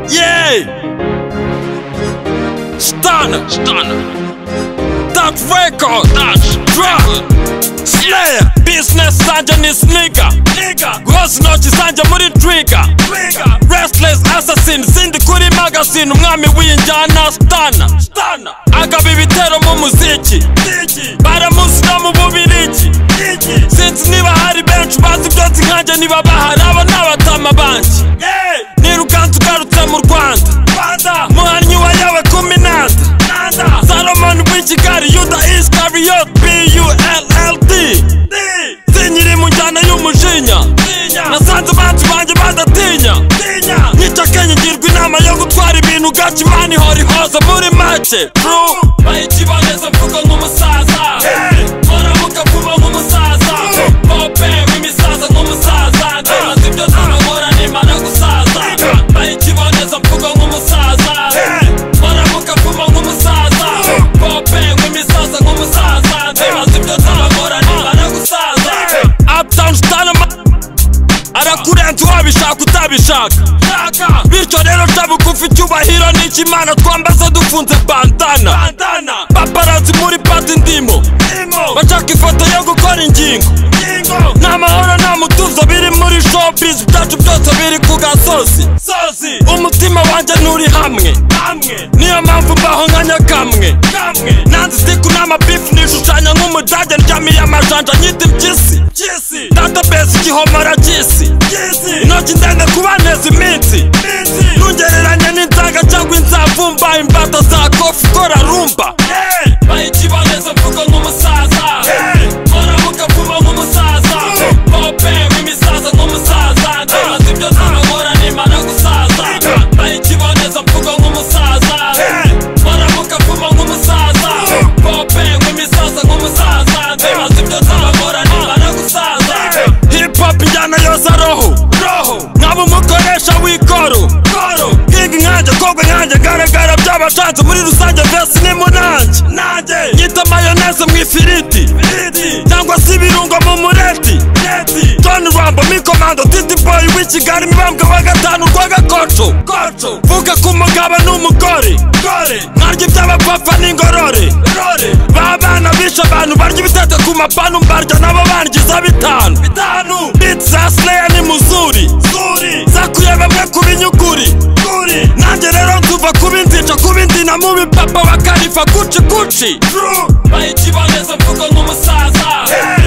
Hey! Stunner! Stunner! That record! That drop! Slayer! Business Sanja ni sneaker! Nigga! Rosnochi Sanja muri trigger! Trigger! Restless assassin! Zindi kuri magazine! Umwami w'injyana Stunner! Stunner! Agaba ibitero mu muziki! Muziki! Baramuzina mu bubirigi! Iki! Sinzi niba hari benshi bazi byose nkanjye niba bahari abo ni abatama banjye! Yeah! nirukanze ugarutse mu rwanda muhannyi wa yawe kumi nanda salomoni w'ikigali yuda iskariyot bullld sinyiri mu njyana y'umujinya nasanze banzi banjye badatinya nica kenya ngirwa inama yo gutwara ibintu gake imana ihora ihoze muri make tru bayikiboneza mvugo nk'umusaza horamuka vuba nk'umusaza pope w'imisaza nk'umusaza ndabaza ibyo nzabahora nimara gusaza bayikiboneza mvugo nk'umusaza horamuka vuba nk'umusaza pope w'imisaza nk'umusaza ndabaza ibyo nzabahora nimara gusaza uptown stalama arakurenza uwabishaka utabishaka bityo rero shabuka ufite icyubahiro n'ikimana twambaza dufunze bandana paparazi muri pati ndimo bashaka ifoto yo gukora ingingo nta mahoro nta mutuzo biri muri showbiz byacu byose biri ku gasozi umutima wanjye nturi hamwe niyo mpamvu mbaho nka nyakamwe nanze itiku n'amabifu nishushanya nk'umudage ndyamiye amajanja nyita impyisi database igihomora cy'isi intoki ndende kubaneza iminsi ntugereranye n'inzanga cyangwa inzavumba imbata za kofi ikora rumba bayikiboneza mvugo nk'umusaza horamuka vuba nk'umusaza pope w'imisaza nk'umusaza ndabaza ibyo nzabahora nimara gusaza bayikiboneza mvugo nk'umusaza horamuka vuba nk'umusaza pope w'imisaza nk'umusaza ndabaza ibyo nzabahora nimara gusaza hip hop injyana yoza roho nkaba umukoresha w'ikoro nkiga inkange koga inkange garagara by'abashatse muri rusange vesi ni munange nyita mayoneze mu ifiriti cyangwa se ibirungo mu mureti toni rambo mikomando titi boyi w'ikigali mibambwe wa gatanu rwa gakoco vuga ku mugabo n'umugore nkarya iby'abapapa n'ingorore babana bishe abantu barya ibitete ku mapanu mbarya nabo bangiza bitanu biti za sineya ni muzuri zakuye bamwe ku binyuguri nanjye rero nzuva kubinzica kubindina mu bipapa bakarifa kuci kuci bayikiboneza mvugo nk'umusaza